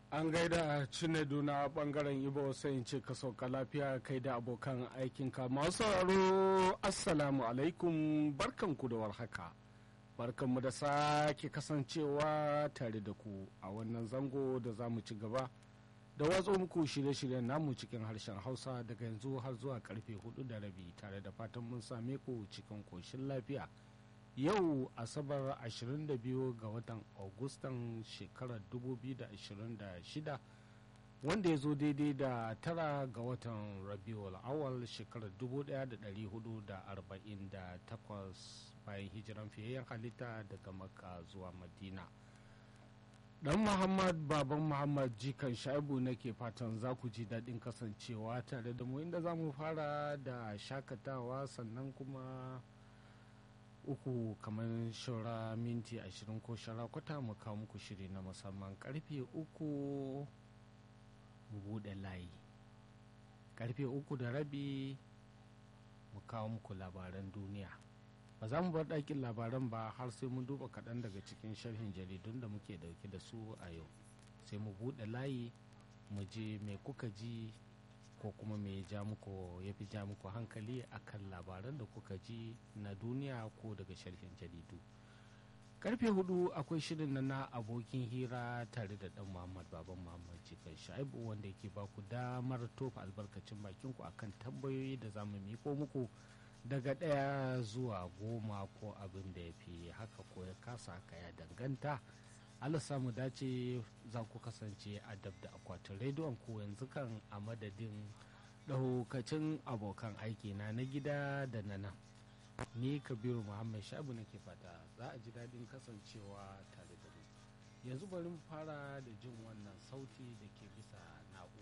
an gaida cinedu na bangaren ibo sai in ce ka sauka lafiya kai da abokan aikinka masu sauraro assalamu alaikum barkanku da warhaka barkanmu da sake kasancewa tare da ku a wannan zango da za mu ci gaba da watso muku shirye-shiryen namu cikin harshen hausa daga yanzu har zuwa karfe hudu da rabi tare da fatan mun same ku cikin koshin lafiya yau asabar 22 ga watan augustan shekarar 2026 wanda ya zo daidai da tara ga watan rabiul awal shekarar 1448 bayan hijiran fiyayyen halitta daga makka zuwa madina dan muhammad baban muhammad jikan shaibu nake fatan za ku ji daɗin kasancewa tare da mu inda za mu fara da shakatawa sannan kuma uku kamar shara minti ashirin ko shara kwata mu kawo muku shiri na musamman karfe uku mu buɗe layi karfe uku da rabi mu kawo muku labaran duniya ba za mu bar ɗakin labaran ba har sai mun duba kaɗan daga cikin sharhin jaridun da muke ɗauke da su a yau sai mu buɗe layi mu je mai kuka ji ko kuma me ya ja muku ya fi ja muku hankali akan labaran da kuka ji na duniya ko daga sharhin jaridu karfe hudu akwai shirin na na abokin hira tare da dan muhammad baban muhammad jikan shaibu wanda yake ba ku damar tofa albarkacin bakin ku akan tambayoyi da za mu miko muku daga ɗaya zuwa goma ko abin da ya fi haka ko ya kasa haka ya danganta Allah samu dace za ku kasance a dab da akwatin rediyon ku yanzu kan a madadin ɗaukacin abokan aiki na na gida da na nan ni kabiru muhammad shabu nake fata za a ji daɗin kasancewa tare da mu yanzu bari mu fara da jin wannan sauti da ke bisa na'ura